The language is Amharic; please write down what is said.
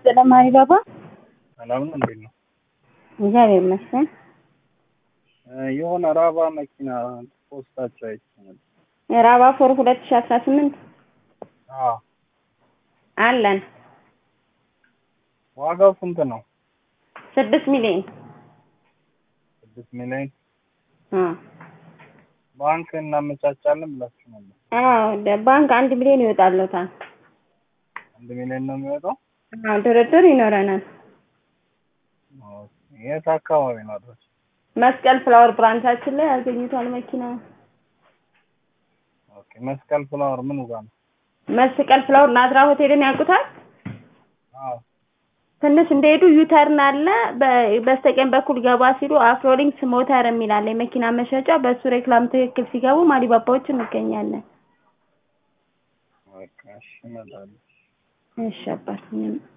ይስጥልኝ ማሪባባ። ሰላም ነው፣ እንዴት ነው? እግዚአብሔር ይመስገን። የሆነ ራባ መኪና ፖስታቸው አይቼ ነበር። ራባ ፎር ሁለት ሺ አስራ ስምንት አዎ፣ አለን ዋጋው ስንት ነው? ስድስት ሚሊዮን ስድስት ሚሊዮን አ ባንክ እናመቻቻለን ብላችሁ ነበር። አዎ ደ- ባንክ አንድ ሚሊዮን ይወጣለታል። አንድ ሚሊዮን ነው የሚወጣው። አዎ ድርድር ይኖረናል። ኦኬ። የት አካባቢ ነው አድራሻ? መስቀል ፍላወር ብራንቻችን ላይ ያገኙታል መኪና ኦኬ። መስቀል ፍላወር ምን ጋር ነው? መስቀል ፍላወር ናዝራ ሆቴልን ያውቁታል? አዎ። ትንሽ እንደሄዱ ዩተርን አለ። በ- በስተቀኝ በኩል ገባ ሲሉ አፍሮሊንክስ ሞተር የሚል አለ የመኪና መሸጫ። በሱ ሬክላም ትክክል ሲገቡ ማሊባባዎች እንገኛለን። በቃ እሺ፣ እመጣለሁ። እሺ አባት